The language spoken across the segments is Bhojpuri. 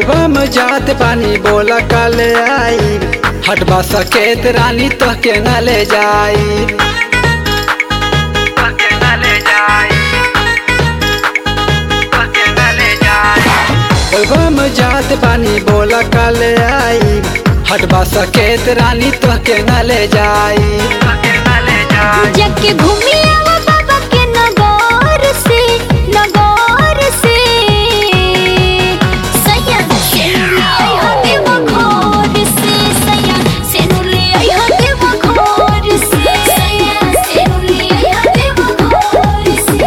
बोलबम जात पानी बोला कल आई हटबा सकेत रानी तो के न ले जाई बोलबम जात पानी बोला कल आई हटबा सकेत रानी तो के न ले जाई जाके घूमी आवा बाबा के नगौर से नगौर से सैया सेनुले आई हा देव घोर से सैया सेनुले आई हा देव घोर से सैया सेनुले आई हा देव घोर से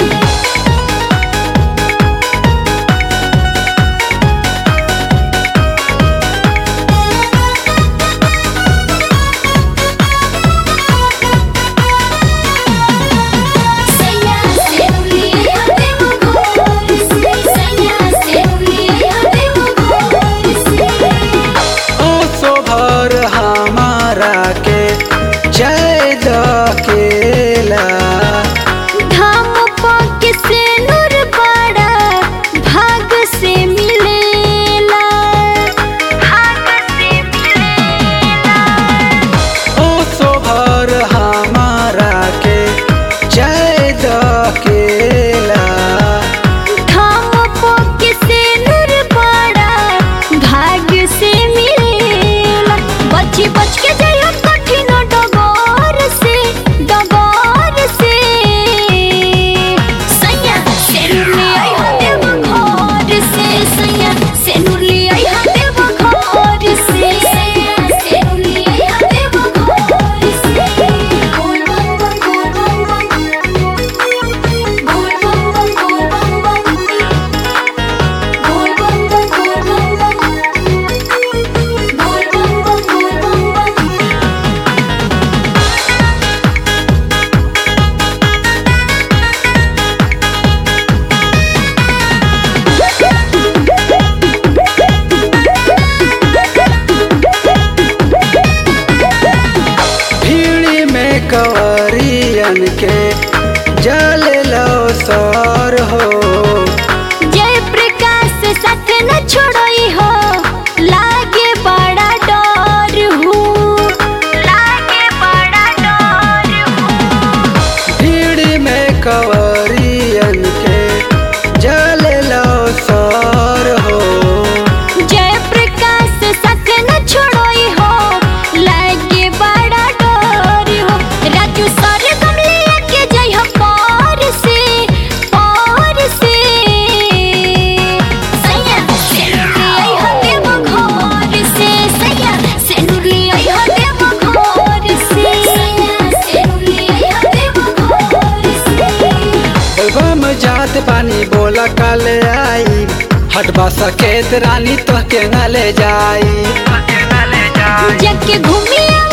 सैया सेनुले आई हा देव घोर से सैया सेनुले आई हा देव घोर से ओ सोभर हमारा के जय दकेला धाम पाके से नूर बड़ा भाग से मिलेला भाग से मिलेला ओ सोभर हमारा के जय दकेला धाम पाके से नूर बड़ा भाग से मिलेला बची बच के जाइयो कठिन डगौर से डगौर से सैया सेनुले आई हा देव घर से सैया सेनुले आई हा देव घर से सैया सेनुले आई हा देव घर से गोल बम बम गोल बम बम गोल बम बम गोल बम बम गोल बम बम गोल बम बम गोल बम बम गोल बम बम भीड़ी में कवरियन के जल लो सर हो जय प्रकाश साथ न छोड़ई हो लागे बड़ा डर हूँ लागे बड़ा डर हूँ भीड़ी में कवरियन के जल लो सर हो जय प्रकाश साथ न छोड़ई हो लागे बड़ा डर हो राजू सर गमले के जय हो पार से पार से सैया सेनुले आई हो देव घर से सैया सेनुले आई हो देव घर से सैया सेनुले आई हो देव घर से बोलबम जात पानी बोला कल आई हटबा सकेत रानी तो के न ले जाई जाके घूमी आवा